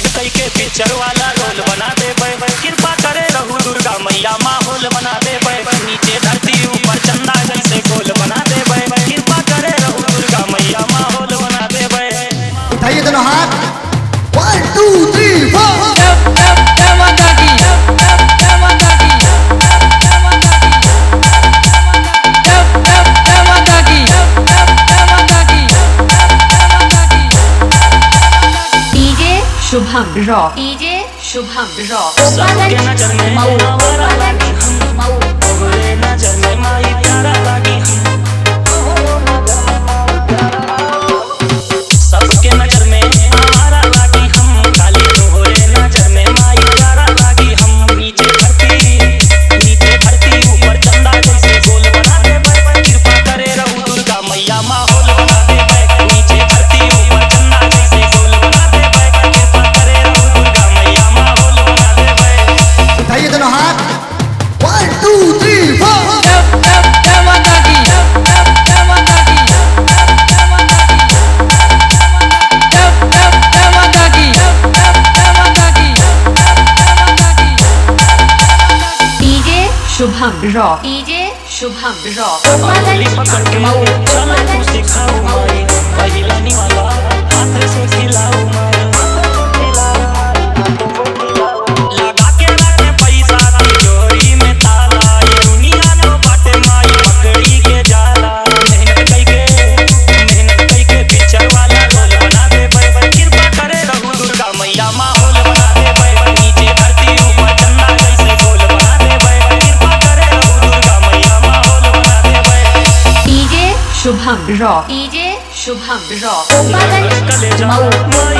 ढंग कई के पिक्चर वाला रोल बना दे कृपा करे रहू दुर्गा मैया माहौल बना दे नीचे धरती ऊपर चंदा जैसे गोल बना दे कृपा करे रहू दुर्गा मैया माहौल बना दे उठाइए दोनों हाथ one two three four DJ Shubham rock DJ Shubham rock सबके नजर में मऊ आवारा लागी हम मऊ तोहरे नजर में माई प्यारा लागी हम सबके नजर में आवारा लागी हम खाली तोहरे नजर में माई प्यारा लागी हम नीचे धरती नीचे धरती ऊपर चंदा जैसे गोल बना दे कृपा करे रहू दुर्गा मैया माहौल बना दे नीचे धरती ऊपर चंदा जैसे गोल बना दे कृपा करे रहू दुर्गा मैया माहौल बना दे उठाइए दोनों हाथ one two three four DJ Shubham rock DJ Shubham rock उंगली पकड़ के मऊ चलो तू सिखाओ माई पहिला निवाला हाथ से खिलाओ माई लगा के रखे पैसा तिजोरी में ताला ये दुनिया तो बाटे माई पकड़ी के जाला मेहनत कई के मेहनत कई के पिक्चर वाला रोल बना दे कृपा करे रहू दुर्गा मैया माहौल बना दे नीचे धरती ऊपर चंदा जैसे गोल बना दे कृपा करे रहू दुर्गा मैया माहौल बना दे DJ Shubham rock DJ Shubham rock कले जाओ मऊ